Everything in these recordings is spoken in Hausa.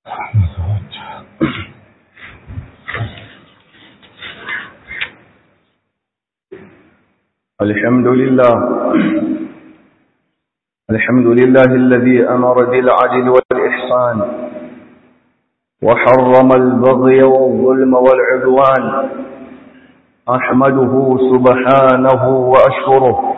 الحمد لله الحمد لله الذي أمر بالعدل والإحسان وحرم البغي والظلم والعدوان أحمده سبحانه وأشكره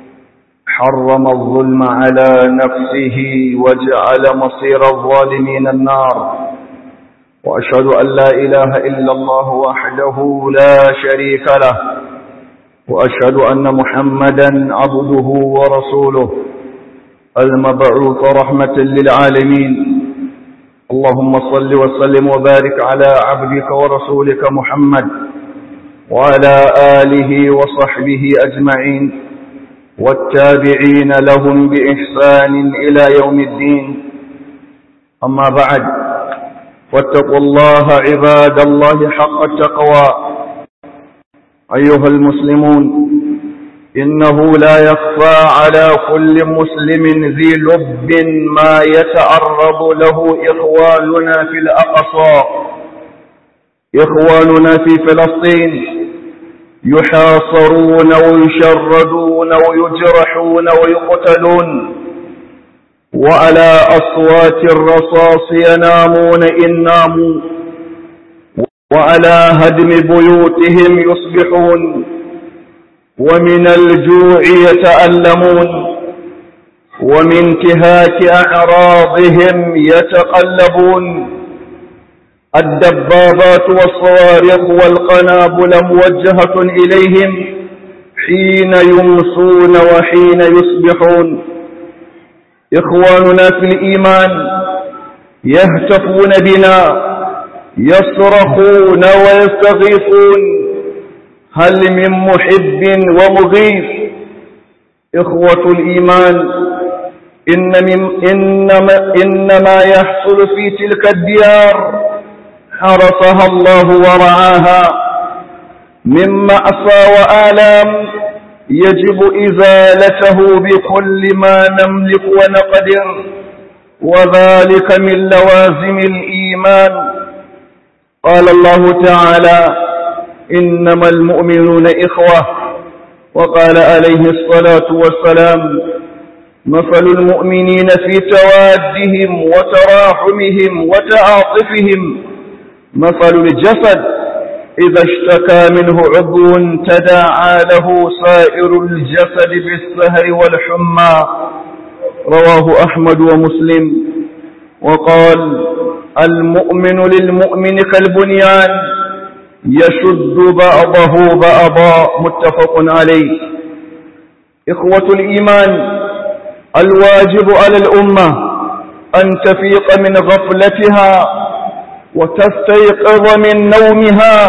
حرم الظلم على نفسه وجعل مصير الظالمين النار وأشهد أن لا إله إلا الله وحده لا شريك له وأشهد أن محمدا عبده ورسوله المبعوث رحمة للعالمين اللهم صل وسلم وبارك على عبدك ورسولك محمد وعلى آله وصحبه أجمعين والتابعين لهم بإحسان إلى يوم الدين أما بعد واتقوا الله عباد الله حق التقوى أيها المسلمون إنه لا يخفى على كل مسلم ذي لب ما يتعرض له إخواننا في الأقصى إخواننا في فلسطين يحاصرون ويشردون ويجرحون ويقتلون وعلى أصوات الرصاص ينامون إن ناموا وعلى هدم بيوتهم يصبحون ومن الجوع يتألمون ومن انتهاك أعراضهم يتقلبون الدبابات والصواريخ والقنابل موجهة إليهم حين يمسون وحين يصبحون إخواننا في الإيمان يهتفون بنا يصرخون ويستغيثون هل من محب ومغيث إخوة الإيمان إن من إنما, إنما يحصل في تلك الديار حرسها الله ورعاها من مأسى وآلام يجب إزالته بكل ما نملك ونقدر وذلك من لوازم الإيمان قال الله تعالى إنما المؤمنون إخوة وقال عليه الصلاة والسلام مثل المؤمنين في توادهم وتراحمهم وتعاطفهم مثل الجسد إذا اشتكى منه عضو تداعى له سائر الجسد بالسهر والحمى رواه أحمد ومسلم وقال المؤمن للمؤمن كالبنيان يشد بعضه بعضا متفق عليه إخوة الإيمان الواجب على الأمة أن تفيق من غفلتها وتستيقظ من نومها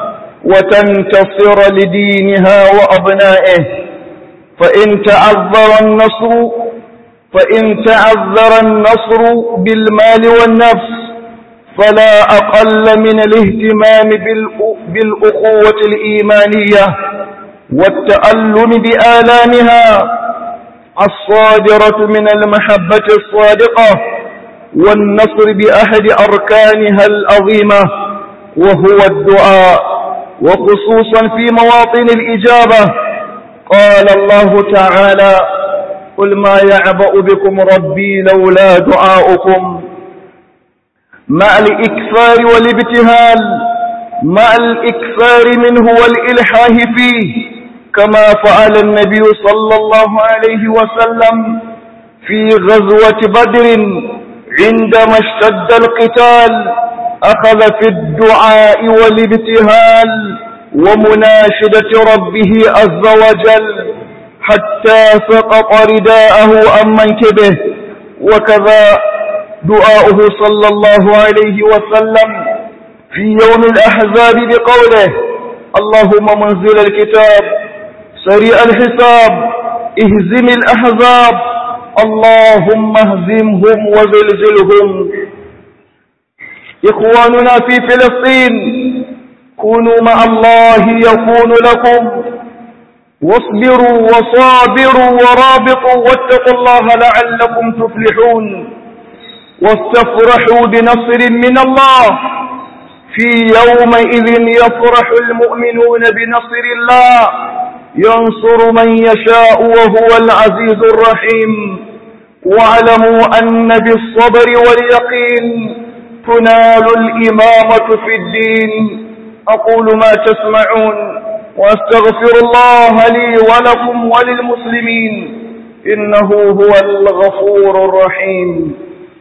وتنتصر لدينها وأبنائه فإن تعذر النصر فإن تعذر النصر بالمال والنفس فلا أقل من الاهتمام بالأخوة الإيمانية والتألم بآلامها الصادرة من المحبة الصادقة والنصر بأحد أركانها العظيمة وهو الدعاء وخصوصا في مواطن الإجابة قال الله تعالى قل ما يعبأ بكم ربي لولا دعاؤكم مع الإكثار والابتهال مع الإكثار منه والإلحاه فيه كما فعل النبي صلى الله عليه وسلم في غزوة بدر عندما اشتد القتال أخذ في الدعاء والابتهال ومناشدة ربه عز وجل حتى سقط رداءه عن منكبه وكذا دعاؤه صلى الله عليه وسلم في يوم الأحزاب بقوله اللهم منزل الكتاب سريع الحساب اهزم الأحزاب اللهم اهزمهم وزلزلهم إخواننا في فلسطين كونوا مع الله يكون لكم واصبروا وصابروا ورابطوا واتقوا الله لعلكم تفلحون واستفرحوا بنصر من الله في يومئذ يفرح المؤمنون بنصر الله ينصر من يشاء وهو العزيز الرحيم واعلموا أن بالصبر واليقين تنال الإمامة في الدين أقول ما تسمعون وأستغفر الله لي ولكم وللمسلمين إنه هو الغفور الرحيم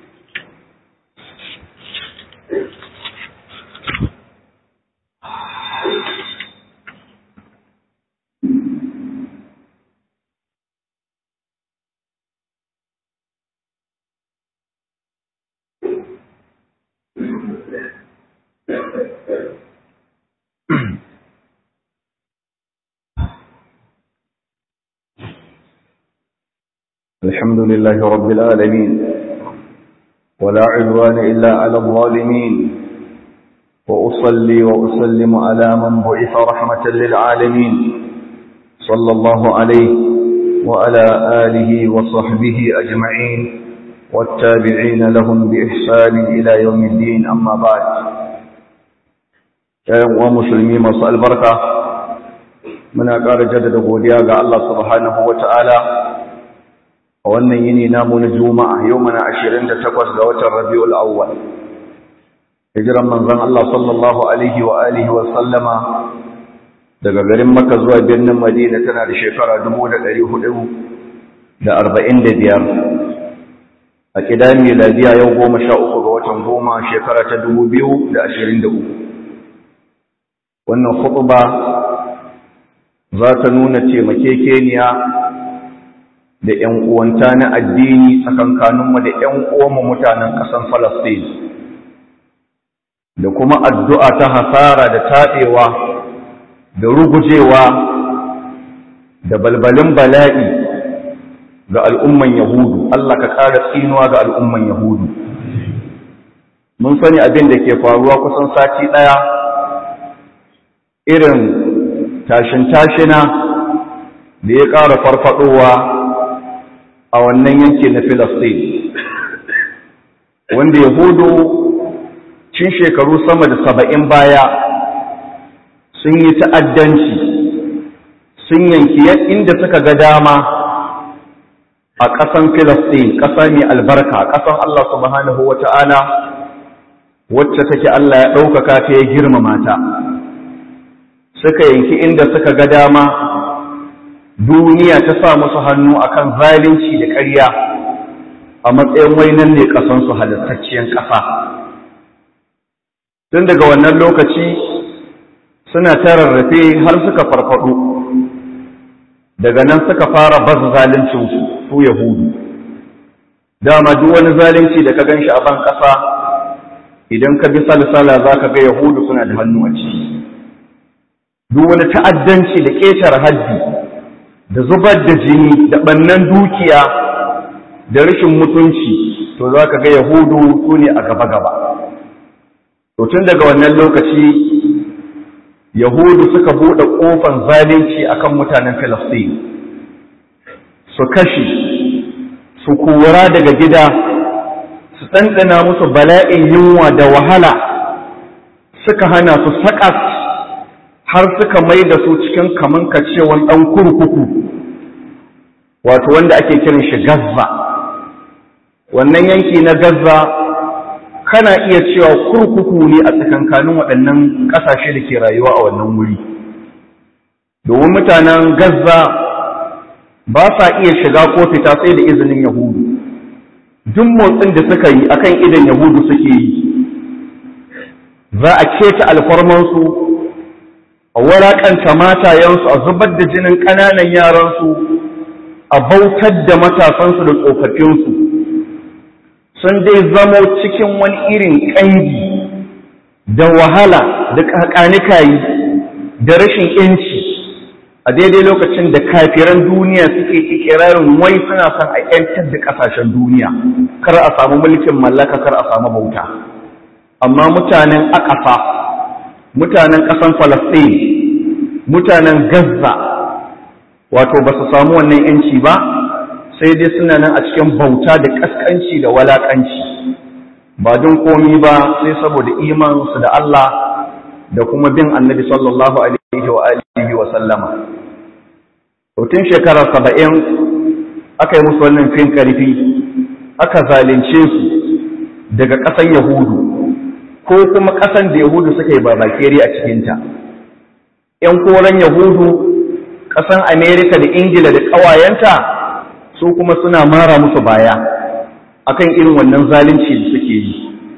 الحمد لله رب العالمين ولا عدوان إلا على الظالمين وأصلي وأسلم على من بعث رحمة للعالمين صلى الله عليه وعلى آله وصحبه أجمعين والتابعين لهم بإحسان إلى يوم الدين أما بعد ومسلمين مصر البركة من أقار جدد قوليا الله سبحانه وتعالى a wannan yini namu na juma'a yau mana ashirin da takwas ga watan rabi'ul awwal hijiran manzon Allah sallallahu alaihi wa alihi wa sallama daga garin Makka zuwa birnin Madina tana da shekara dubu da ɗari hudu da arba'in da biyar a kidan miladiya yau goma sha uku ga watan goma shekara ta dubu biyu da ashirin da uku wannan khutba za ta nuna taimakekeniya da ‘yan uwanta na addini tsakankaninmu da ‘yan uwanmu mutanen ƙasan Falasɗin, da kuma addu'a ta hasara da taɗewa da rugujewa da balbalin bala'i ga al'umman Yahudu, Allah ka ƙara tsinuwa ga al'umman Yahudu. Mun sani abin da ke faruwa kusan sati ɗaya irin tashin-tashina da ya ƙara farfaɗowa a wannan yanki na Filistin wanda Yahudu cin shekaru sama da saba'in baya sun yi ta'addanci sun yanki inda suka ga dama a ƙasan Filistin ƙasa mai albarka ƙasan Allah subhanahu wa ta'ala wacce take Allah ya ɗaukaka ta ya girmama ta suka yanki inda suka ga dama duniya ta sa musu hannu akan zalunci da ƙarya a matsayin wainan ne ƙasansu halittacciyar ƙasa tun daga wannan lokaci suna tararrafe har suka farfado daga nan suka fara bazu zaluncinsu su yahudu dama duk wani zalunci da ka gan shi a ban ƙasa idan ka bi salsala za ka ga yahudu suna da hannu a ciki duk wani ta'addanci da ƙetare haddi da zubar da jini da ɓannan dukiya da rashin mutunci to za ka ga yahudu su ne a gaba-gaba to tun daga wannan lokaci yahudu suka buɗe ƙofan zalunci akan mutanen filistin su kashe su kura daga gida su ɗanɗana musu bala'in yunwa da wahala suka hana su saƙas har suka mai da su cikin kaman kacewan ɗan kurkuku wato wanda ake kiran shi gazza wannan yanki na gazza kana iya cewa kurkuku ne a tsakankanin waɗannan ƙasashe da ke rayuwa a wannan wuri domin mutanen gazza ba sa iya shiga ko fita sai da izinin yahudu duk motsin da suka yi akan idan yahudu suke yi za a keta alfarmansu a waraƙanta matayensu a zubar da jinin ƙananan yaransu a bautar da matasansu da tsofaffinsu sun dai zamo cikin wani irin ƙangi da wahala da ƙaƙanikayi da rashin ‘yanci a daidai lokacin da kafiran duniya suke ikirarin wai suna son a ‘yantar da ƙasashen duniya kar a samu mulkin mallaka kar a samu bauta amma mutanen akafa mutanen ƙasan falasɗin mutanen gaza wato ba su samu wannan ‘yanci ba sai dai suna nan a cikin bauta da ƙasƙanci da walaƙanci ba don komi ba sai saboda imansu da Allah da kuma bin annabi sallallahu alaihi wa alihi wa sallama tun shekara saba'in aka yi musu wannan fin karfi aka zalunce su daga ƙasan yahudu ko kuma ƙasan da yahudu suka yi babakere a cikinta ‘yan koren yahudu ƙasan amerika da ingila da ƙawayenta su kuma suna mara musu baya akan irin wannan zalunci da suke yi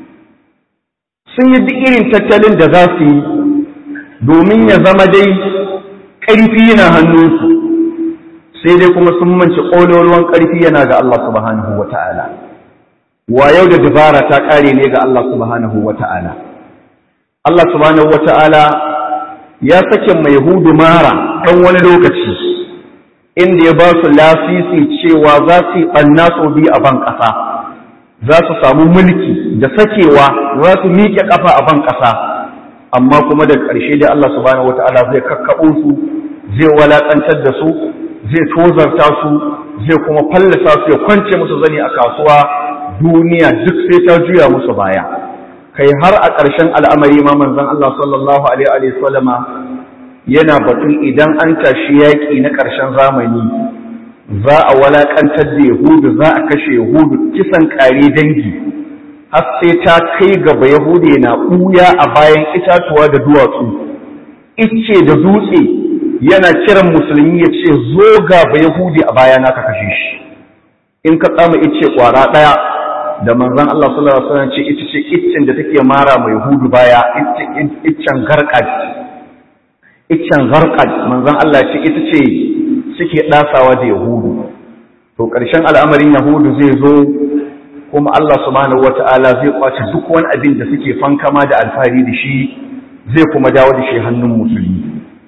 sun yi duk irin tattalin da za su yi domin ya zama dai ƙarfi na hannunsu sai dai kuma sun manci ƙololuwan ƙarfi yana ga Allah subhanahu wa ta'ala wa yau da dabara ta ƙare ne ga Allah subhanahu wa ta'ala Allah subhanahu wa ta'ala ya sake mai hudu mara ɗan wani lokaci inda ya ba su lasisi cewa za su yi ɓanna sau biyu a ban ƙasa za su samu mulki da sakewa za su miƙe ƙafa a ban ƙasa amma kuma da ƙarshe da Allah subhanahu wata'ala zai kakkaɓo su zai walaƙantar da su zai tozarta su zai kuma fallasa su ya kwance musu zani a kasuwa duniya duk sai ta juya musu baya kai har a ƙarshen al'amari ma manzon Allah sallallahu alaihi wa sallama yana batun idan an tashi yaƙi na ƙarshen zamani za a walaƙantar da yahudu za a kashe yahudu kisan ƙare dangi har sai ta kai gaba yahudu na ɓuya a bayan itatuwa da duwatsu icce da dutse yana kiran musulmi ya ce zo gaba yahudi a baya na ka kashe shi in ka tsama icce ƙwara ɗaya da manzon Allah sallallahu alaihi wasallam ce ita ce iccen da take mara mai yahudu baya iccen garkad iccen garkad manzon Allah ce ita ce suke ɗasawa da yahudu to ƙarshen al'amarin yahudu zai zo kuma Allah subhanahu wata'ala zai kwace duk wani abin da suke fankama da alfahari da shi zai kuma dawo da shi hannun musulmi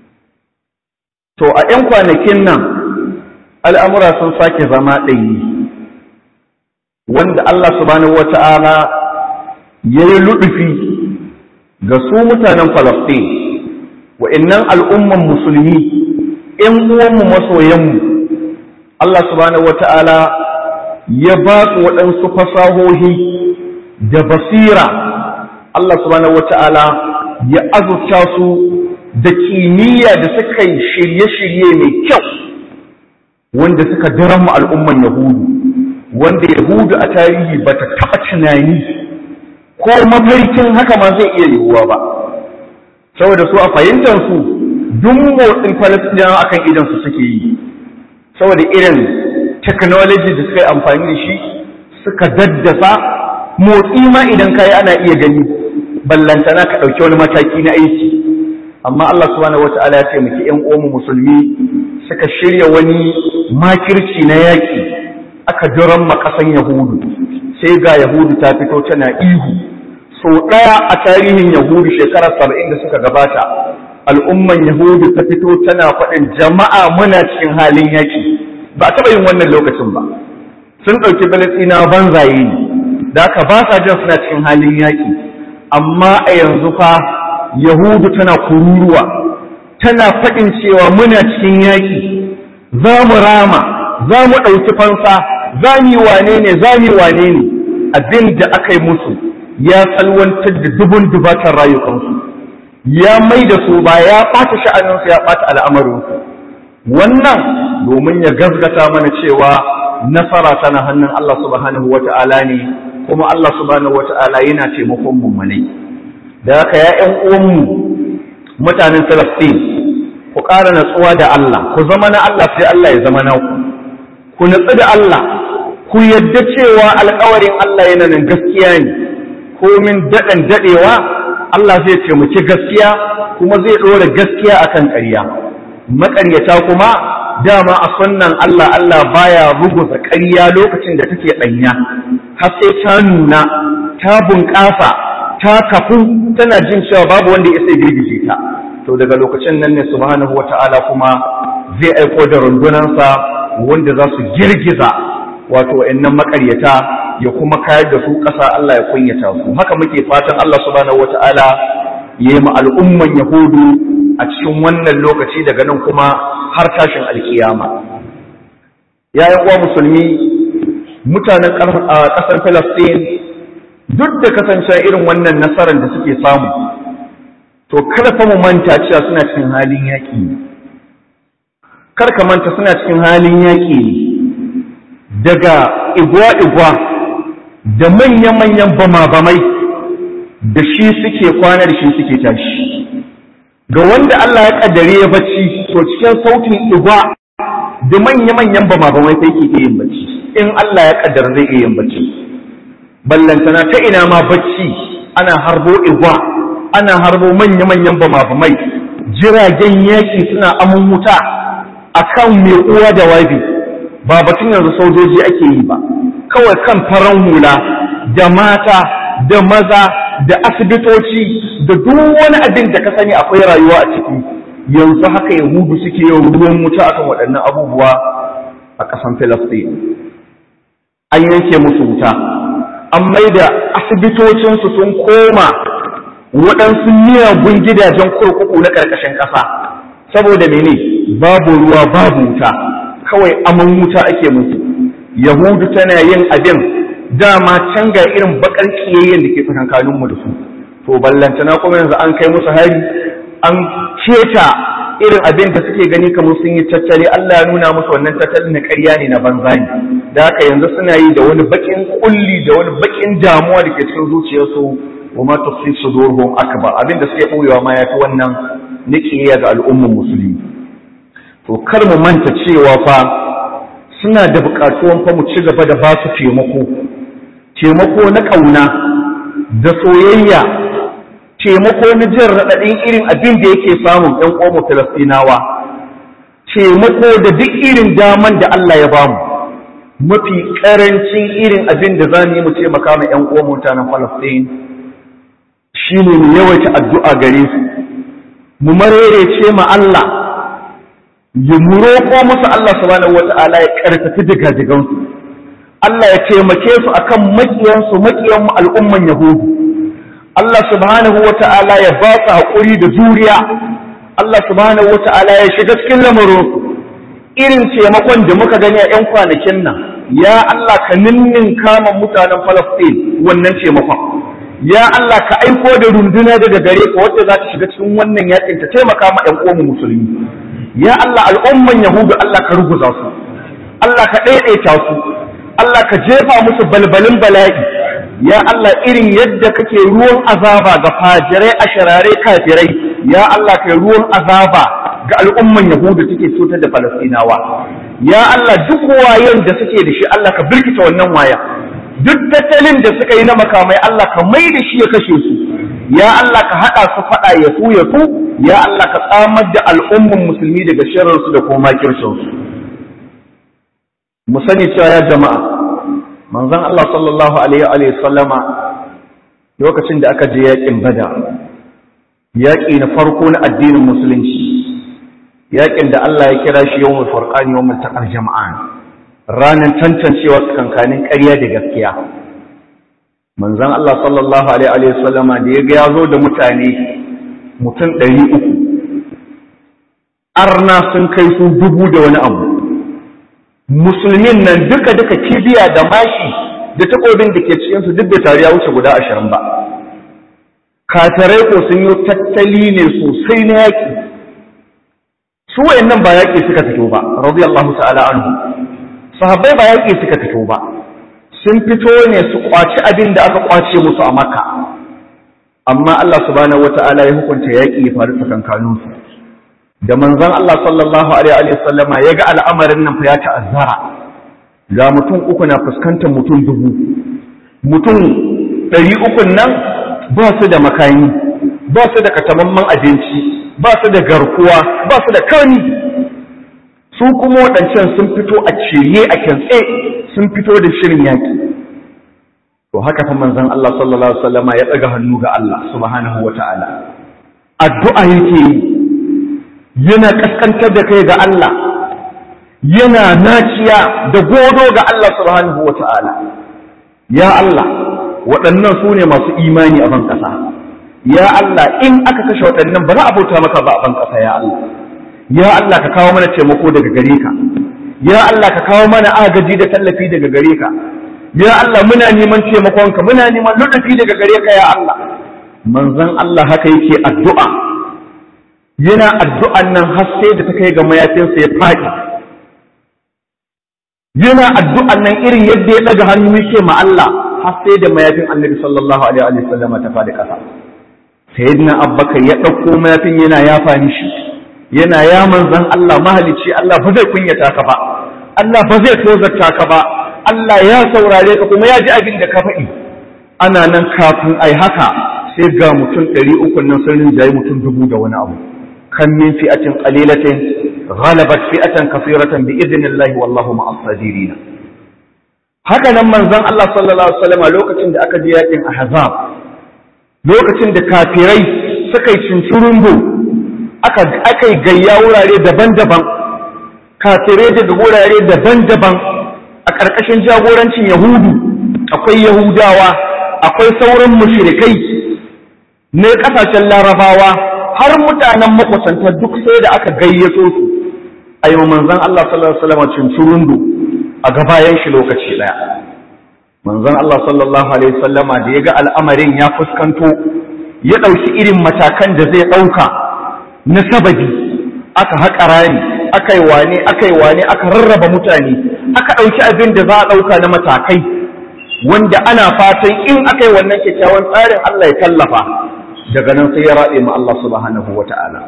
to a 'yan kwanakin nan al'amura sun sake zama ɗayi wanda Allah subhanahu wata'ala ya yi luɗufi ga su mutanen Falasɗin wa'innan al'umman musulmi ‘yan uwanmu masoyanmu Allah subhanahu wata'ala ya ba su waɗansu fasahohi da basira Allah subhanahu wata'ala ya azurta su da kimiyya da suka yi shirye-shirye mai kyau wanda suka daren al'umman Yahudu wanda Yahudu a tarihi ba ta taɓa tunani ko mafarkin haka ma zai iya yiwuwa ba saboda su a fahimtar su duk motsin Falastinawa akan idan su suke yi saboda irin technology da suka yi amfani da shi suka daddasa motsi ma idan kayi ana iya gani ballantana ka ɗauki wani mataki na aiki amma Allah subhanahu wata'ala ya taimaki ƴan uwanmu musulmi suka shirya wani makirci na yaƙi aka jiran makasan yahudu sai ga yahudu ta fito tana ihu so ɗaya a tarihin yahudu shekarar saba'in da suka gabata al'umman yahudu ta fito tana faɗin jama'a muna cikin halin yaƙi ba a taɓa yin wannan lokacin ba sun ɗauki balasina banzaye ne da aka ba sa jin suna cikin halin yaƙi amma a yanzu fa yahudu tana kururuwa tana faɗin cewa muna cikin yaƙi za mu rama za mu ɗauki fansa za mu yi wane ne za mu yi wane ne abin da aka yi musu ya salwantar da dubun dubatan rayukansu ya mai da su ba ya ɓata sha'aninsu ya ɓata al'amarinsu wannan domin ya gazgata mana cewa nasara tana hannun Allah subhanahu wa ta'ala ne kuma Allah subhanahu wa ta'ala yana taimakon mummunai da haka ya ƴan uwanmu mutanen Filistin ku ƙara natsuwa da Allah ku zama na Allah sai Allah ya zama naku ku natsu da Allah ku yadda cewa alƙawarin Allah yana nan gaskiya ne komin daɗan daɗewa Allah zai taimaki gaskiya kuma zai ɗora gaskiya akan ƙarya maƙaryata kuma dama a sunnan Allah Allah baya ruguza ƙarya lokacin da take ɗanya har sai ta nuna ta bunƙasa ta kafu tana jin cewa babu wanda ya sai girgije ta to daga lokacin nan ne subhanahu wata'ala kuma zai aiko da rundunansa wanda za su girgiza wato wa'annan makaryata ya kuma kayar da su ƙasa Allah ya kunyata su haka muke fatan Allah subhanahu wata'ala ya yi ma al'umman yahudu a cikin wannan lokaci daga nan kuma har tashin alkiyama ya uwa musulmi mutanen ƙasar Falastin duk da kasance irin wannan nasarar da suke samu to kada fa mu manta cewa suna cikin halin yaƙi ne kar ka manta suna cikin halin yaƙi ne daga igwa-igwa da manya-manyan bama-bamai da shi suke kwana da shi suke tashi ga wanda Allah ya kaddare ya bacci to cikin sautin igwa da manya-manyan bama-bamai sai ke iya yin bacci in Allah ya kaddara zai iya yin bacci ballantana ta ina ma bacci ana harbo igwa ana harbo manya-manyan bama-bamai jiragen yaƙi suna aman wuta akan mai uwa da wabi ba batun yanzu sojoji ake yi ba kawai kan faran hula da mata da maza da asibitoci da duk wani abin da ka sani akwai rayuwa a ciki yanzu haka yahudu suke yin ruwan wuta akan waɗannan abubuwa a ƙasan filistin an yanke musu wuta an maida asibitocinsu sun koma waɗansu miyagun gidajen kurkuku na ƙarƙashin ƙasa saboda mene babu ruwa babu wuta kawai aman wuta ake musu yahudu tana yin abin dama can ga irin bakar kiyayyen da ke tsakankaninmu da su to ballantana kuma yanzu an kai musu hari an keta irin abin da suke gani kamar sun yi tattali Allah ya nuna musu wannan tattalin na ƙarya ne na banza ne da haka yanzu suna yi da wani bakin kulli da wani bakin damuwa da ke cikin zuciyarsu wa ma tukhfi sudurhum akbar abin da suke boyewa ma yafi wannan niƙiya ga al'ummar musulmi to kar mu manta cewa fa suna da buƙatuwan fa mu ci gaba da ba su taimako taimako na ƙauna da soyayya taimako na jin raɗaɗin irin abin da yake samun ɗan ƙomo filastinawa taimako da duk irin daman da Allah ya bamu mafi ƙarancin irin abin da za mu yi mu taimaka ma ‘yan ƙomo mutanen falastin shi ne mu yawaita addu'a gare su mu marerece ma Allah ya mu roƙo musu Allah subhanahu wata'ala ya ƙarfafi diga-digansu Allah ya taimake su akan maƙiyansu maƙiyan al'umman Yahudu Allah subhanahu wata'ala ya ba su haƙuri da juriya Allah subhanahu wata'ala ya shiga cikin lamarinsu irin taimakon da muka gani a 'yan kwanakin nan ya Allah ka ninnin kama mutanen Falastin wannan taimakon ya Allah ka aiko da runduna daga gare ka wadda za ta shiga cikin wannan yakin ta taimaka ma 'yan uwan musulmi ya Allah al'umman Yahudu Allah ka ruguza su Allah ka ɗaiɗaita su Allah ka jefa musu balbalin bala'i ya Allah irin yadda kake ruwan azaba ga fajirai a sharare kafirai ya Allah kai ruwan azaba ga al'umman Yahudu suke cutar da Falastinawa ya Allah duk wayan da suke da shi Allah ka birkita wannan waya duk tattalin da suka yi na makamai Allah ka mai da shi ya kashe su ya Allah ka haɗa su faɗa ya su ya su ya Allah ka tsamar da al'umman musulmi daga shararsu da kuma kircinsu mu sani cewa ya jama'a manzon Allah sallallahu alaihi wa sallama lokacin da aka je yakin bada yaƙi na farko na addinin musulunci yaƙin da Allah ya kira shi yawmul furqan yawmul taqal jama'an ranar tantancewa tsakankanin ƙarya da gaskiya manzon Allah sallallahu alaihi wa sallama da ya ga ya zo da mutane mutum ɗari uku arna sun kai su dubu da wani abu musulmin nan duka duka kibiya da mashi da takobin da ke cikinsu duk da tare ya wuce guda ashirin ba katarai ko sun yi tattali ne sosai na yaƙi su wayannan ba yaƙi suka fito ba radiyallahu ta'ala anhu sahabbai ba yaƙi suka fito ba sun fito ne su kwaci abin da aka kwace musu a makka amma Allah subhanahu wata'ala ya hukunta yaƙi ya faru tsakankanin su da manzon Allah sallallahu alaihi wa sallama ya ga al'amarin nan fa ya ta'azzara ga mutum uku na fuskantar mutum dubu mutum ɗari uku nan ba su da makami ba su da katamamman abinci ba su da garkuwa ba su da kani su kuma waɗancan sun fito a ciye a kyantse sun fito da shirin yaƙi to haka fa manzon Allah sallallahu alaihi wasallama ya ɗaga hannu ga Allah subhanahu wata'ala addu'a yake yi yana kaskantar da kai ga Allah yana naciya da godo ga Allah subhanahu wata'ala ya Allah waɗannan su ne masu imani a ban ƙasa ya Allah in aka kashe waɗannan ba za a bauta maka ba a ban ƙasa ya Allah ya Allah ka kawo mana taimako daga gare ka ya Allah ka kawo mana agaji da tallafi daga gare ka ya Allah muna neman taimakonka muna neman lutufi daga gare ka ya Allah manzon Allah haka yake addu'a yana addu'an nan har sai da ta kai ga mayafinsa ya faɗi yana addu'an nan irin yadda ya ɗaga hannu yake ma Allah har sai da mayafin annabi sallallahu alaihi wa sallam ta faɗi ƙasa sayyidina abbakar ya ɗauko mayafin yana yafa shi yana ya manzon Allah mahalicci Allah ba zai kunyata ka ba Allah ba zai tozarta ka ba Allah ya saurare ka kuma ya ji abin da ka faɗi ana nan kafin ai haka sai ga mutum ɗari uku nan sun rinjaye mutum dubu da wani abu kan min fi'atin qalilatin ghalabat fi'atan kathiratan bi idnillahi wallahu ma'as sabirin haka nan manzon Allah sallallahu alaihi wasallam lokacin da aka je yakin ahzab lokacin da kafirai suka yi cincirundu aka aka yi gayya wurare daban-daban kafirai daga wurare daban-daban a ƙarƙashin jagorancin yahudu akwai yahudawa akwai sauran mushrikai ne ƙasashen larabawa har mutanen makwasanta duk sai da aka gayyato su a yi manzan Allah sallallahu Alaihi wasallam cincirundu a gabayan shi lokaci ɗaya manzan Allah sallallahu Alaihi wasallama da ya ga al'amarin ya fuskanto ya ɗauki irin matakan da zai ɗauka na sababi aka haƙa rani aka yi wane aka yi wane aka rarraba mutane aka ɗauki abin da za a ɗauka na matakai wanda ana fatan in aka yi wannan kyakkyawan tsarin Allah ya tallafa daga nan sai ya raɗe ma Allah subhanahu wa ta'ala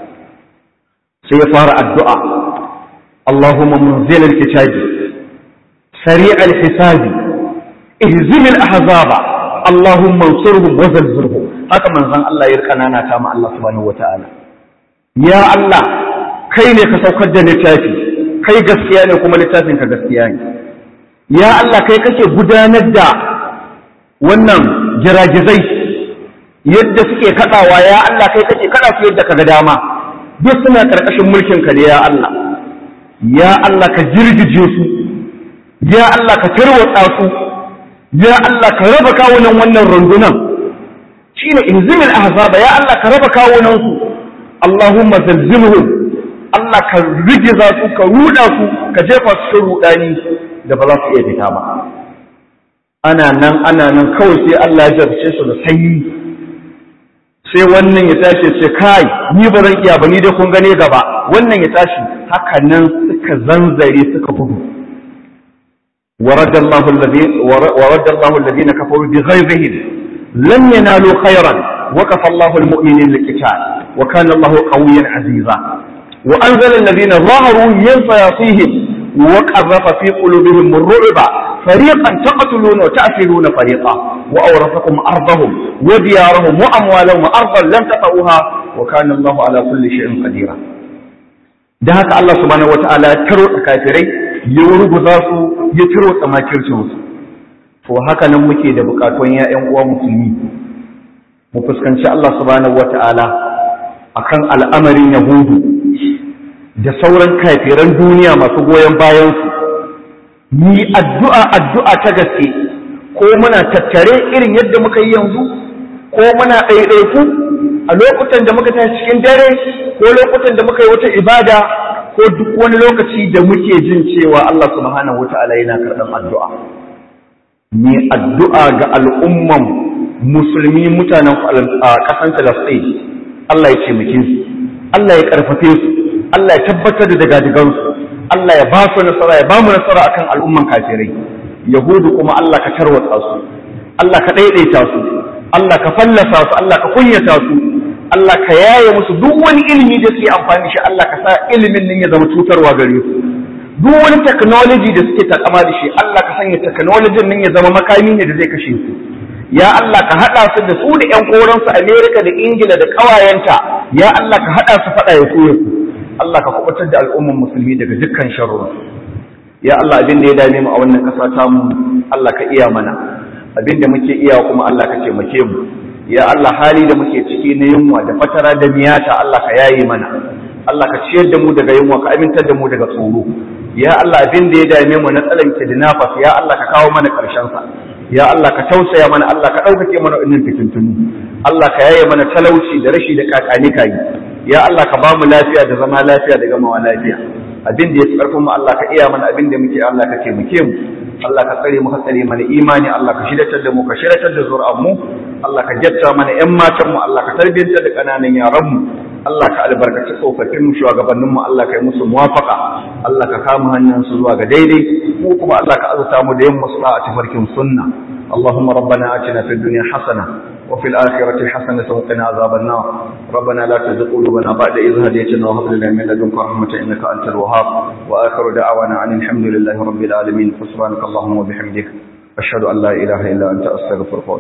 sai ya fara addu'a Allahumma munzil al-kitabi sari al-hisabi ihzim al-ahzaba Allahumma ansurhum wa zalzilhum haka manzon Allah ya kanana ta ma Allah subhanahu wa ta'ala ya Allah kai ne ka saukar da littafi kai gaskiya ne kuma littafin ka gaskiya ne ya Allah kai kake gudanar da wannan giragizai yadda suke kadawa ya Allah kai kake kada su yadda kaga dama duk suna karkashin mulkin ka ne ya Allah ya Allah ka jirgije su ya Allah ka tarwatsa su ya Allah ka raba kawunan wannan rundunan shine inzimil ahzaba ya Allah ka raba kawunan su Allahumma zalzilhum Allah ka rigiza su ka ruda su ka jefa su cikin rudani da ba za su iya fita ba ana nan ana nan kawai sai Allah ya jarce su da sanyi sai wannan ya tashi ce kai ni ba zan iya ba ni dai kun gane gaba wannan ya tashi haka nan suka zanzare suka gudu ورد الله الذين ورد الله الذين كفروا بغيظهم لم ينالوا خيرا وكفى الله المؤمنين القتال وكان الله قويا عزيزا وأنزل الذين ظهروا من صياصيهم وقذف في قلوبهم الرعب فريقا تقتلون وتأسرون فريقا وأورثكم أرضهم وديارهم وأموالهم وأرضا لم تطئوها وكان الله على كل شيء قديرا da haka Allah subhanahu wataala ya taro kafirai ya ruguza su ya taro tsamakircin su to haka nan muke da bukatun ya ƴan uwa musulmi mu fuskanci Allah subhanahu wataala akan al'amarin yahudu da sauran kafiran duniya masu goyon bayansu ni addu'a addu'a ta gaske ko muna tattare irin yadda muka yi yanzu ko muna ɗaiɗaiku a lokutan da muka tashi cikin dare ko lokutan da muka yi wata ibada ko duk wani lokaci da muke jin cewa Allah subhanahu wata'ala yana karɓar addu'a ni addu'a ga al'umman musulmi mutanen ƙasan Falasɗin Allah ya ce su Allah ya ƙarfafe su Allah ya tabbatar da dagadigansu Allah ya ba su nasara ya ba mu nasara akan al'umman kafirai yahudu kuma Allah ka tarwatsa su Allah ka daidaita su Allah ka fallasa su Allah ka kunyata su Allah ka yaye musu duk wani ilimi da suke amfani shi Allah ka sa ilimin nan ya zama cutarwa gare su duk wani technology da suke takama da shi Allah ka sanya technology nan ya zama makami ne da zai kashe su ya Allah ka haɗa su da su da ƴan koransu Amerika da Ingila da ƙawayenta ya Allah ka haɗa su faɗa ya koya su Allah ka kubutar da al'umman musulmi daga dukkan sharru ya Allah abin da ya dame mu a wannan ƙasa ta mu Allah ka iya mana abin da muke iya kuma Allah ka taimake mu ya Allah hali da muke ciki na yunwa da fatara da miyata Allah ka yaye mana Allah ka ciyar da mu daga yunwa ka amintar da mu daga tsoro ya Allah abin da ya dame mu na tsalanke da nafas ya Allah ka kawo mana ƙarshen sa ya Allah ka tausaya mana Allah ka ɗaukake mana wannan fitintunu Allah ka yaye mana talauci da rashi da kakani kayi ya Allah ka ba mu lafiya da zama lafiya da gamawa lafiya abin da ya fi ƙarfin mu Allah ka iya mana abin da muke Allah ka taimake mu Allah ka tsare mu ka tsare mana imani Allah ka shiratar da mu ka shiratar da zuri'an mu Allah ka jatta mana ƴan matan mu Allah ka tarbiyantar da kananan yaran mu Allah ka albarkaci tsofaffin mu shugabannin mu Allah ka yi musu muwafaka Allah ka kama hanyar su zuwa ga daidai mu kuma Allah ka azurta mu da yin musu a tafarkin sunna اللهم ربنا آتنا في الدنيا حسنة وفي الآخرة حسنة وقنا عذاب النار ربنا لا تزغ قلوبنا بعد إذ هديتنا وهب لنا من لدنك رحمة إنك أنت الوهاب وآخر دعوانا عن الحمد لله رب العالمين فسبحانك اللهم وبحمدك أشهد أن لا إله إلا أنت أستغفرك